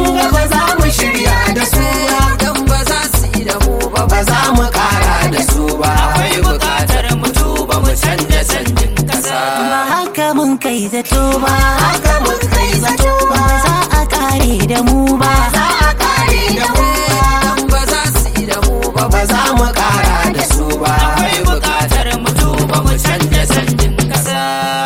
ga ba za mu shirya da su ba dan ba za su yi da mu ba ba za mu kara da su ba akwai bukatar mu tuba mu canja canjin kasa ba haka mun kai zato ba haka mun kai zato ba ba za a kare da mu ba za a kare da mu dan ba za su yi da mu ba ba za mu kara da su ba akwai bukatar mu tuba mu canja canjin kasa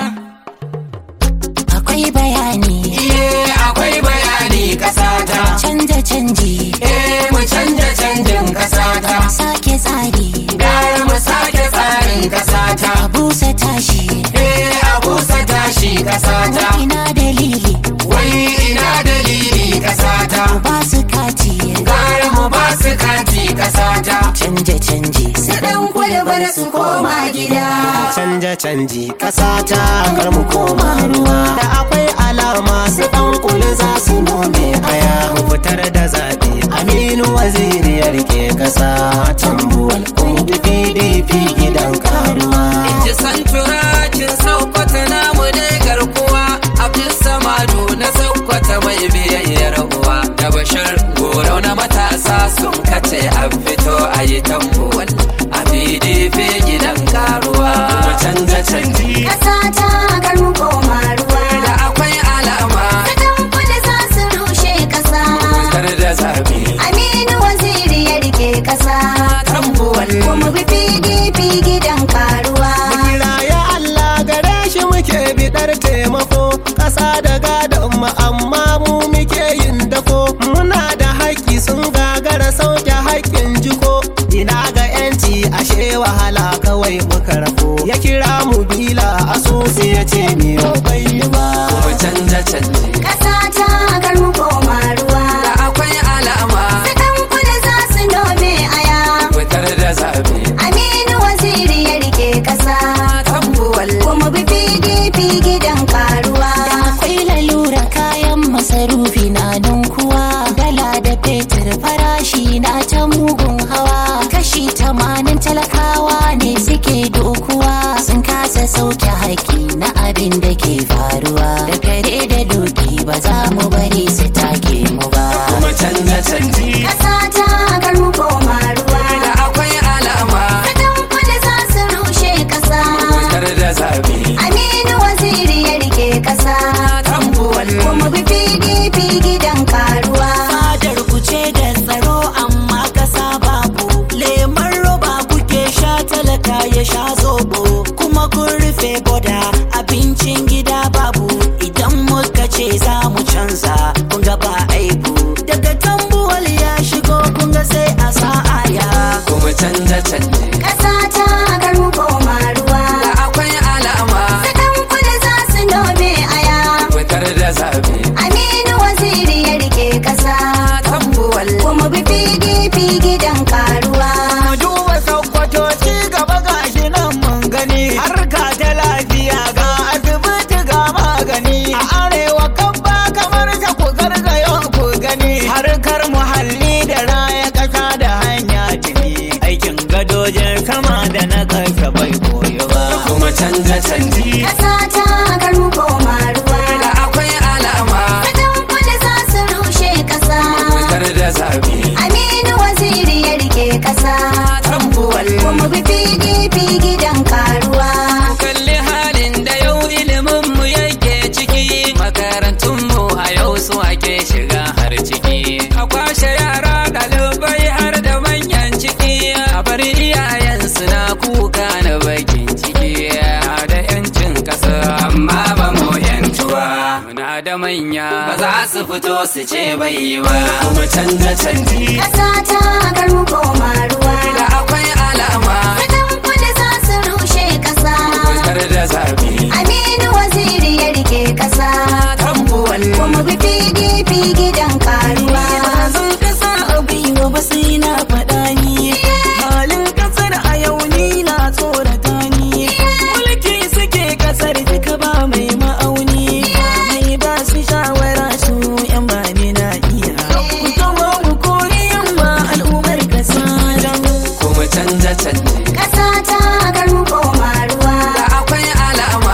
akwai bayani iye akwai bayani kasa ta canja canji eh mu canja canjin kasa ta sake tsari gara mu sake tsarin kasa ta a busa tashi eh a busa tashi kasa ta ina dalili wai ina dalili kasa ta ba su kati gara mu ba su kati kasa ta canja canji su dan kulbar su koma gida canja canji kasa ta kar mu koma ruwa da akwai alama su dan kuli za su nome aya mu fitar da zaɓe aminu waziri ya rike kasa tambuwal kungi pdp gidan karuwa ji san turakin saukwata namu ne garkuwa abdul samadu na saukwata mai biyayyar uwa da bashir goro na matasa sun kace a fito a yi tambuwal a pdp gidan karuwa mu canja canji Ƙasa ta kar mu koma ruwa. da akwai alama Kadan kudu za su rushe ƙasa. kar da zabi Aminu waziri ya rike ƙasa. tambuwal Kuma bi PDP gidan karuwa. kira ya Allah gare shi muke bidar taimako ƙasa da gadon mu amma mu muke yin dako muna da haƙƙi sun gagara sauke haƙƙin jiko ina ga yanci ashe wahala kawai muka rako ya kira mu bila asusu ya ce miyo bai yi ba mu canja canji Ƙasa ta kar mu koma ruwa. da akwai alama Kadan kudu za su nome aya. fitar da zabi Aminu waziri ya rike ƙasa. tambuwal Kuma bi PDP gidan karuwa. akwai lalura kayan masarufi na kuwa dala da fetur farashi na ta mugun hawa kashi tamanin talakawa ne suke dokuwa sun kasa sauke haƙi na abin da ke faruwa da kare da doki ba za mu bari su take mu ba mu canja canji Ƙasa ta kar mu koma ruwa. da akwai alama Kadan kudu za su rushe ƙasa. fitar da zabi Aminu waziri ya rike ƙasa. tambuwal Kuma bi PDP gidan karuwa. fadar ku ce da tsaro amma kasa babu lemon roba kuke sha talaka ya sha zobo kuma kun rufe boda abincin gida babu idan muka ce za mu canza kun ga ba aibu daga tambuwal ya shigo kun ga sai a sa'aya kuma canja canji Ƙasa ta kar mu koma ruwa. da akwai alama Kadan kudu za su nome aya. fitar da zabi Aminu waziri ya rike ƙasa. tambuwal Kuma bi PDP gidan karuwa. mu duba sakkwato ci gaba gashi nan mun gani harka ta lafiya ga asibiti ga magani a arewa kan ba kamar ta ku gargayo ku gani harkar muhalli da raya kasa da hanya tuni aikin gadojin sama da na ƙasa bai koyo ba kuma canja canji Ƙasa ta kar mu koma ruwa. da akwai alama Kadan kudu za su rushe ƙasa. fitar da zabi Aminu waziri ya rike ƙasa. tambuwal Kuma bi PDP gidan karuwa. kalli halin da yau ilimin mu yake ciki makarantun mu a yau su ake shiga har ciki a kwashe yara ɗalibai har da manyan ciki a bar iyayen na kuka na bakin ciki da yancin ƙasa amma ba mu yantuwa muna da manya ba za su fito su ce bai yi ba mu canja canji Ƙasa ta kar mu koma ruwa. da akwai alama Kadan kudu za su rushe ƙasa. fitar da zabi Aminu waziri ya rike ƙasa. tambuwal Kuma bi PDP gidan karuwa. zan kasa a gwiwa ba sai na faɗa ni halin kasar a yau ni na tsorata ni mulki suke kasar duka ba mai ma'auni ba mai ba su shawara su yan ba ni na iya ku tawo ku kori yamma al'ummar kasa dan kuma canja canji Ƙasa ta kar mu koma ruwa. da akwai alama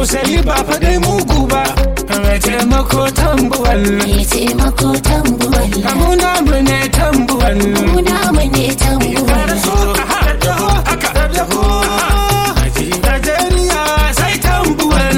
tausayi ba fa dai mugu ba mai taimako tambuwal mai taimako tambuwal mu namu ne tambuwal mu namu ne tambuwal Najeriya sai tambuwal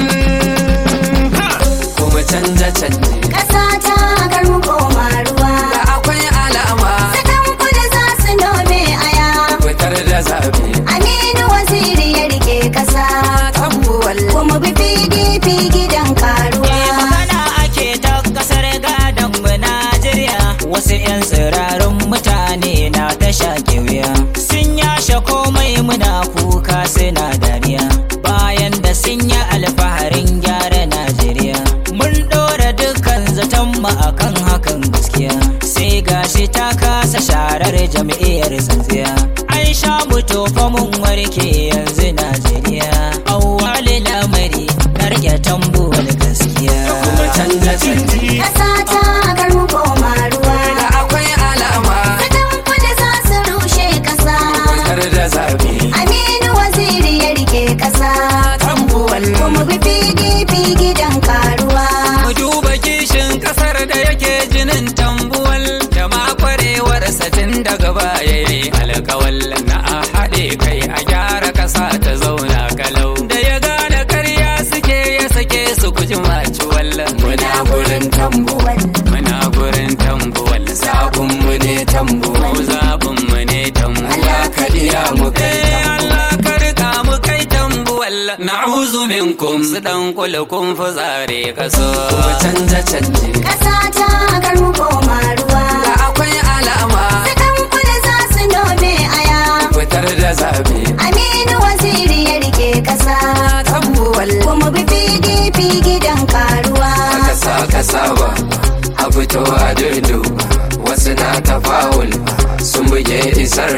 kuma canja canje Ƙasa ta kar mu koma ruwa. da akwai alama Sakan kudu za su nome aya. fitar da zabe Aminu waziri ya rike ƙasa. tambuwal Kuma bi PDP gidan karuwa. magana ake ta kasar gadon mu Najeriya wasu 'yan tsirarin mutane na ta shaƙe wuya sun yashe komai muna kuka suna dariya bayan da sun yi alfaharin gyara Najeriya mun ɗora dukkan zaton mu akan hakan gaskiya sai gashi ta kasa sharar jam'iyyar tsintsiya an sha mu tofa mun warke yanzu Najeriya awwali lamari na rike tambuwar gaskiya kuma canja canje Ƙasa ta kar mu koma ruwa. da akwai alama Sakan kudu za su rushe ƙasa. fitar da zabe Aminu waziri ya rike ƙasa. tambuwal Kuma bi PDP gidan karuwa. mu duba kishin kasar da yake jinin tambuwal da ma kwarewar satin daga baya yayi alkawal na a haɗe kai a gyara ƙasa ta zauna kalau da ya gane karya suke ya sake su kuji maci wallan muna gurin tambuwal muna gurin tambuwal zabun mu ne tambuwal zabun mu ne tambuwal kadiya mu kai Allah ka rika mu kai tambuwal na'uzu minkum su dan kula kun fuzare kaso kuma canja canje Ƙasa ta kar mu koma ruwa. da akwai alama Sakan kudu za su nome aya. fitar da zabe Aminu waziri ya rike ƙasa. tambuwal Kuma bi PDP gidan karuwa. kasa kasa ba a fito a dirdu wasu na tafawul sun buge isar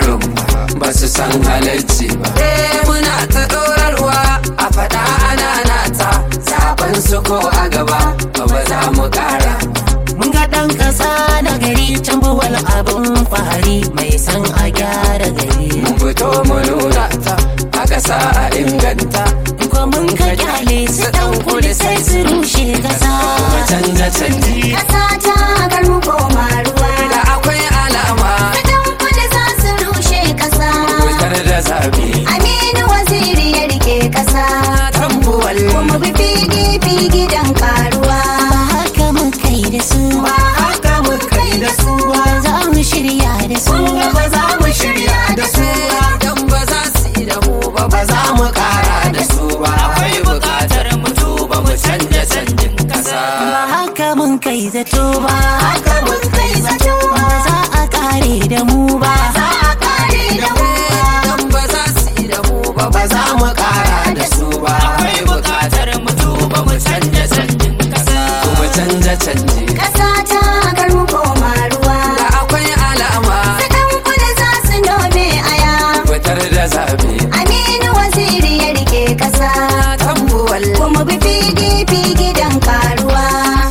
ba su san halarci ba eh muna ta ɗorarwa a faɗa ana nata zaben su ko a gaba ba ba za mu ƙara mun ga ɗan ƙasa na gari tambuwal abin fahari mai san a gyara gari mun fito mu nuna ta a ƙasa a inganta ko mun ka kyale su ɗan kudu sai su rushe ƙasa mu canja canji Ƙasa ta kar mu koma ruwa. da akwai alama Sakan kudu za su rushe ƙasa. fitar da zabe Aminu waziri ya rike ƙasa. tambuwal Kuma bi PDP gidan karuwa. ba haka mun kai da su Ba haka mun kai da su ba. za mu shirya da su ba za mu shirya da su dan ba za su yi da mu ba ba za mu kara da su ba akwai bukatar mu tuba mu canja canjin kasa ba haka mun kai zato ba Haka mun kai zato. ba za a kare da mu ba Za a kare da mu. dan ba za su yi da mu ba ba za mu kara da su ba akwai bukatar mu tuba mu canja canjin kasa kuma canja canji Ƙasa ta kar mu koma ruwa. da akwai alama Sakan kudu za su nome aya. fitar da zabe Aminu waziri ya rike ƙasa. tambuwal Kuma bi PDP gidan karuwa.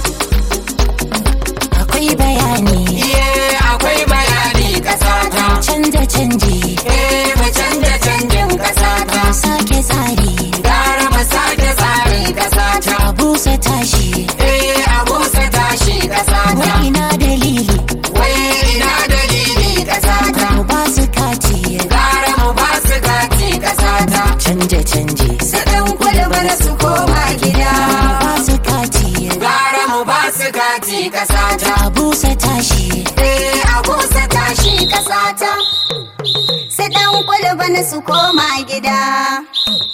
akwai bayani Iye akwai bayani kasa ta canja canji eh mu canja canjin kasa ta sake tsari gara mu sake tsari kasa ta a busa tashi eh a busa tashi kasa ta wa ina dalili wai ina dalili kasa ta mu ba su kati gara mu ba su gati kasa ta canja canji Sakan kudu bana su koma gida. ba su kati gara mu ba su gati kasa ta a busa tashi Eh, a busa tashi ƙasa ta. Sai ɗan kwalba na su koma gida.